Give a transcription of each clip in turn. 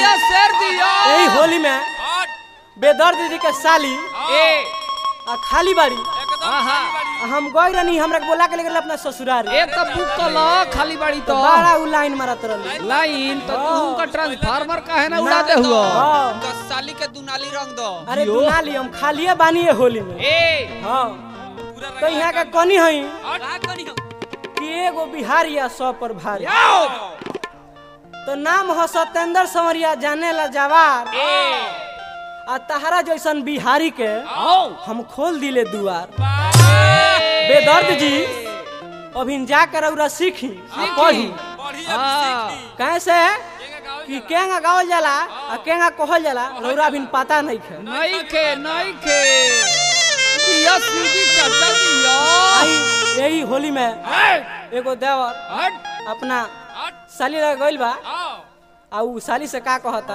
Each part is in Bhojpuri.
दिया शेर दिया यही होली में बेदर्द दीदी के साली ए आ खाली बाड़ी आहा आ हम गई रहनी हमरा के बोला के ले गेल अपना ससुराल ए तो बुक कल खाली बाड़ी तो बड़ा उ लाइन मारत रहली लाइन तो तू का ट्रांसफार्मर काहे ना उड़ाते हुआ हाँ तो साली के दुनाली रंग दो अरे दुनाली हम खालिए बानी है होली में ए हाँ तो यहाँ का कनी हई का करी हम? कि एगो बिहारी आ सौ पर भारी आओ तो नाम हो सत्येंद्र संवरिया जाने ला जवार ए आ तहरा जैसन बिहारी के आओ हम खोल दिले दुआर बेदर्द जी अभी जाकर औरा सीखी आ पढ़ी हाँ कैसे कि केंगा गावल जाला आ केंगा कहल जाला रौरा अभी पता नहीं खे नहीं के नहीं के दिया सीधी चाचा दिया आई यही होली में ए, एगो देवर हट अपना साली लग गइल बा आ उ साली से का कहता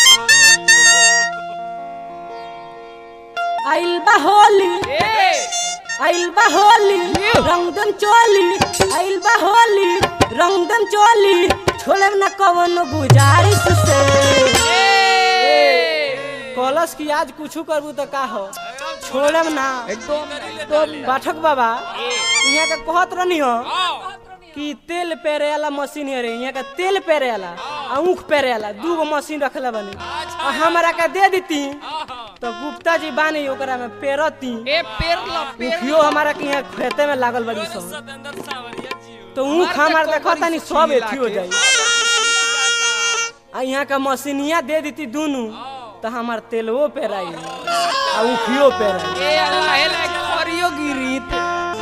आइल बा होली ए आइल बा होली रंगदन चोली आइल बा होली रंगदन चोली छोड़े न कवन गुजारिश से कलश की आज कुछ करबू तो का हो छोड़े ना एकदम एकदम पाठक बाबा यहाँ का कहत रहनी हो कि तेल पेरे वाला मशीन है रे यहाँ का तेल पेरे वाला आ ऊख पेरे वाला दू गो मशीन रखले बनी आ हमरा के दे देती तो गुप्ता जी बानी ओकरा में पेरती ए पेर ला पेर उखियो हमारा के यहाँ खेते में लागल बड़ी सब तो ऊख हमार देखो तनी सब एथी हो जाई आ यहाँ का मशीनिया दे देती दोनों तो हमार तेलवो पेराई आ उखियो पेराई ए अल्लाह हेला खरियो गिरीत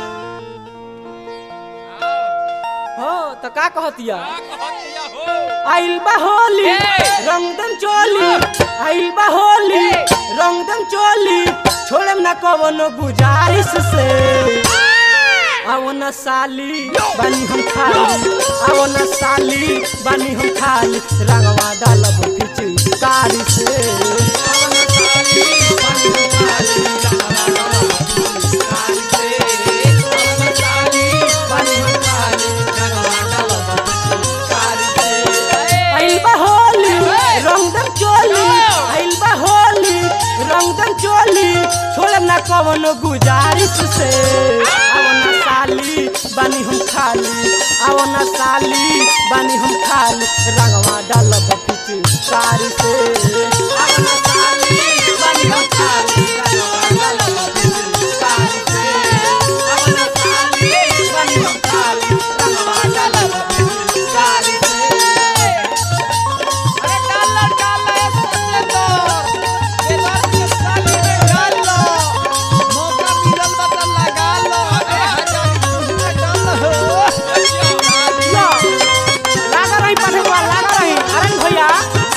हो तो का कहतिया आइल बा होली ए! रंगदम चोली आइल बा होली रंगदम चोली छोड़म ना कवनो गुजारिश से आओ न साली बानी हम खाली आओ न साली बानी हम खाली रंगवा डालब खिच कारी से आओ न साली बानी हम खाली रंगवा डालब खिचकारी से। आओ न साली बानी हम खाली रंगवा डालब खिचकारी से। आइल बा होली रंगदम चोली आइल बा होली रंगदम चोली छोड़म ना कवनो गुजारिश से आओ ना साली बानी हम खाली आओ ना साली बानी हम खाली रंगवा डालब पिचकारी से आओ ना साली बानी हम खाली रंगवा डालब पिचकारी से आओ ना साली बानी हम खाली रंगवा डालब पिचकारी से अरे डाल ला डाल ला ए सोचले तो बेदार के साली में डाल लो मौका मिलल बा त लगा लो ए हजार में डाल लो या, लागा रही पठेवा लागा रही अरे भैया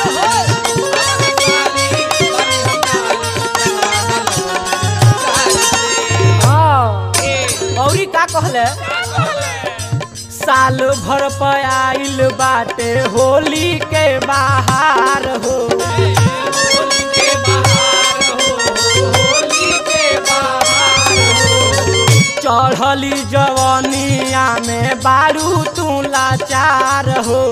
हाँ, औरी का कहले साल भर पे आइल बाटे होली के बाहर हो होली के बाहर हो होली के बाहर हो चढ़ली जवनिया में बारू तू लाचार हो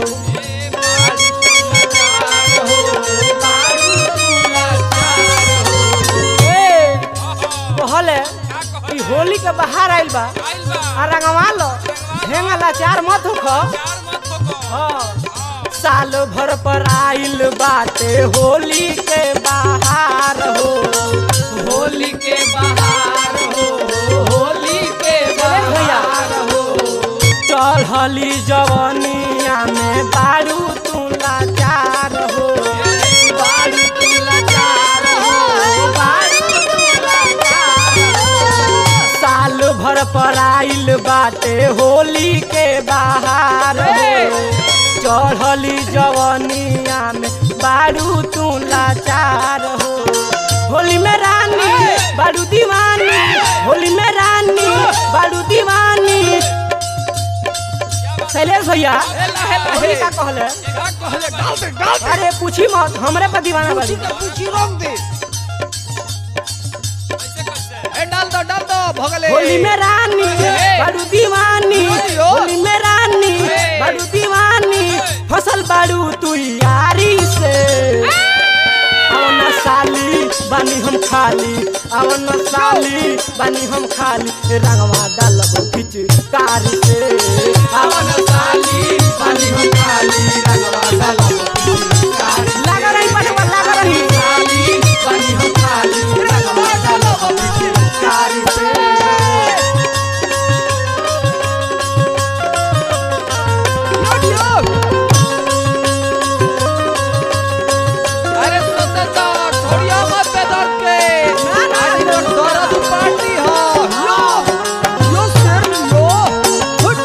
ए, कहले कि होली के बाहर आइल बा आ रंगवा लो हेंगा लाचार मत होखो हाँ। साल भर पर आइल बाटे होली के बाहर हो होली के बाहर हो होली के बाहर हो चढ़ली जवनिया में बारू तू लाचार हो बारू तू लाचार हो बारू तू लाचार हो साल भर पर आइल बाटे होली के बाहर हो चढ़ली जवनिया में बारू तू लाचार हो होली में रानी बारू दीवानी होली में रानी बारू दीवानी शैलेश भैया होली का कहले कहले डाल दे डाल दे अरे पूछी मत हमरे पर दीवाना बारी पूछी रंग दे ए डाल दो डाल दो भगले होली में रानी बारू दीवानी होली में रानी बारू दीवानी फसल बारू तू यारी से बानी हम खाली अवन साली बानी हम खाली रंगवा डालब खिच कार से अवन साली बानी हम खाली रंगवा डालब लगा रही पटवा लगा रही साली बानी हम खाली रंगवा डालब खिच कार से अरे सोते तो छोड़िया मत बेदर्द के आज तो दर्द पार्टी हो लो लो सर लो फुट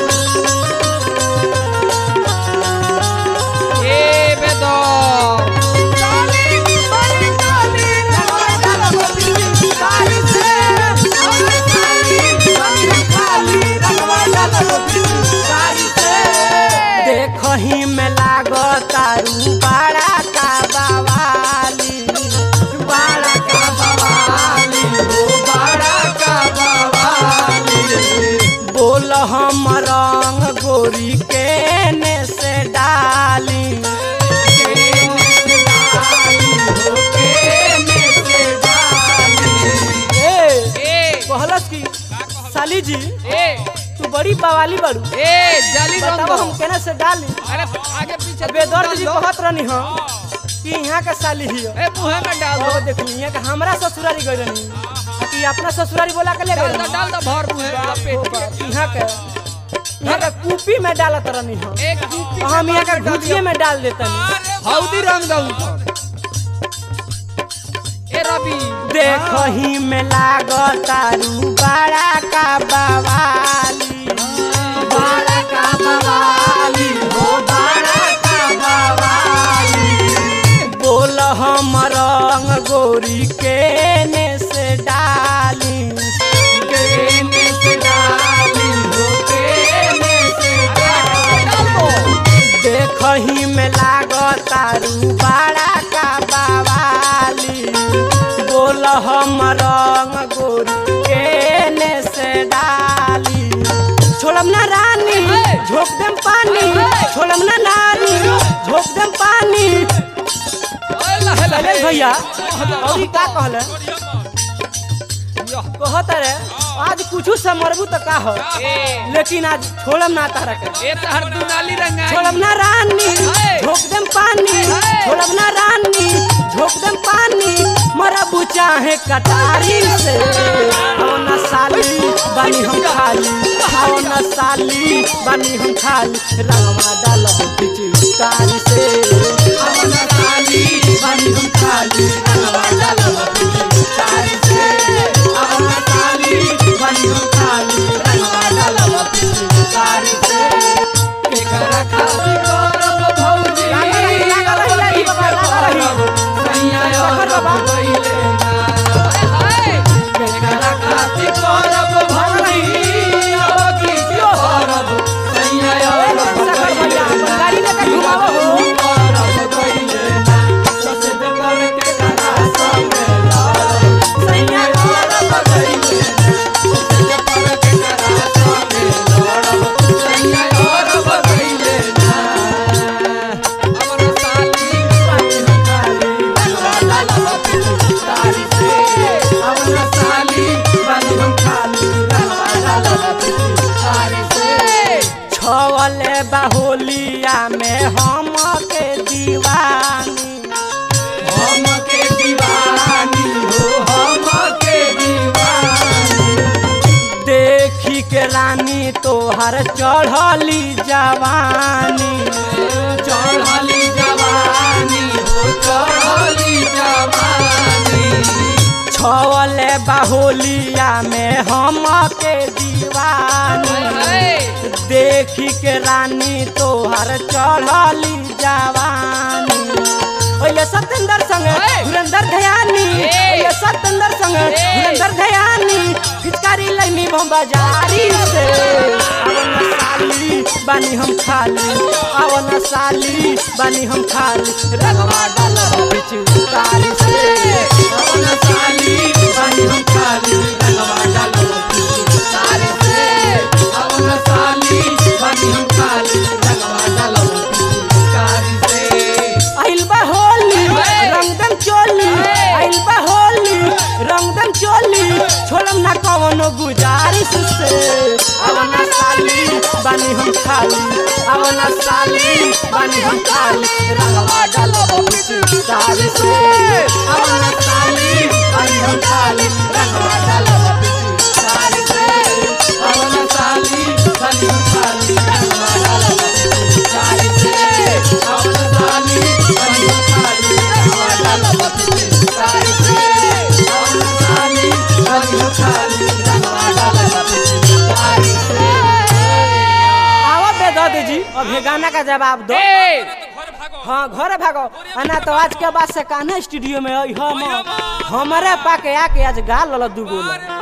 ए बेदर्द चाली बड़ी चाली रंगवा डालो कारी से और चाली बड़ी खाली रंगवा डालो कारी से देखही में लागतारू बड़ा का बवाली बड़ा का बवाली हो बड़ा का बवाली बोल हम रंग गोरी के ने से डाली केने से डाली हो, केने से डाली। ए, ए कहलस की साली जी ए तू बड़ी बवाली बड़ू ए जाली रंग बताओ हम केने से डाली अरे आगे पीछे बेदर्द जी कहत रहनी हम कि यहाँ का साली ही ए मुंह में डाल दो वो देखनी यहाँ का हमरा ससुरारी गई रहनी आ कि अपना ससुरारी बोला के ले डाल गई दो डाल दो भर मुंह में लपेट के यहाँ के यहाँ का कूपी में डालत रहनी हम एक कूपी और हम यहाँ का भुजिए में डाल देतनी हौदी रंग दऊ ए रवि देखही में लागतारू बड़ा का बवाली बड़ा का बवाली हो बड़ा का बवाली बोल हम रंग गोरी के ने से डाली केने से डाली हो केने से डाली देखही में लागतारू बड़ा का बवाली बोल हम रंग गोरी केने से डाली छोड़म ना रानी झोंक देम पानी छोड़म ना नारी झोंक देम पानी शैलेश भैया और ई का कहले कहत रे आज कुछ से मरबू तो का हो ए लेकिन आज छोड़म ना तारा के ए तहर दुनाली रंगाई छोड़म ना रानी झोंक देम पानी छोड़म ना रानी झोंक देम पानी मरबू चाहे कटारी से आओ ना साली बनी हम खाली आओ ना साली बनी हम खाली रंगवा डालब पिचकारी से आओ ना साली बनी हम खाली रंगवा डालब पिचकारी से आओ ना साली बनी हम खाली रंगवा डालब पिचकारी से केकरा खातिर करब भौजी लागा रही लागा रही लागी बाबा लागा रही सैया और गइले ना हाय केकरा खातिर करब भौजी अब की करब सैया और गइले ना गाड़ी लेके घुमावो हो करब गइले ना ससे कर के करा संग लड़ब सैया और गइले ना ससे कर के करा संग लड़ब सैया और गइले ना हमर साली बानी हम खाली रंगवा डालब पिचकारी से अवन साली बानी हम खाली रंगवा डालब पिचकारी से छवले बाहुलिया में हम के दीवानी हम के दीवानी हो हम के दीवानी देखी के रानी तोहर चढ़ली जवानी चढ़ली जवानी हो चढ़ली जवानी छवले बाहुलिया में हम के दीवानी हाय देखी के रानी तोहर चढ़ली जवानी ओये सतेंद्र संग हे! धुरंधर धयानी हे! ओये सतेंद्र संग हे! धुरंधर धयानी फिचकारी लैनी बम बाजारी से अवन साली बानी हम खाली अवन साली बानी हम खाली रंगवा डालब पिचकारी से अवन साली बानी हम खाली रंगवा डालब पिचकारी से अवन साली बानी हम खाली रंगवा डालब पिचकारी से आइल बा होली हे! रंगदम चोली हे! आइल बा कवनो गुजारिश से अवना साली बानी हम खाली अवना साली बानी हम खाली रंगवा डालो पिचकारी से अवना साली बानी हम खाली रंगवा डालो पिचकारी से अवना साली बानी हम खाली रंगवा डालो पिचकारी से अवना साली बानी हम खाली रंगवा डालो पिचकारी से अवना साली बानी हम खाली रंगवा डालो पिचकारी से आवा बेदद जी अब ये गाना का जवाब दो ए हाँ घरे भागो अना तो आज के बाद से कान्हा स्टूडियो में आई हम हमारे पाके आके आज गा लल दू गोला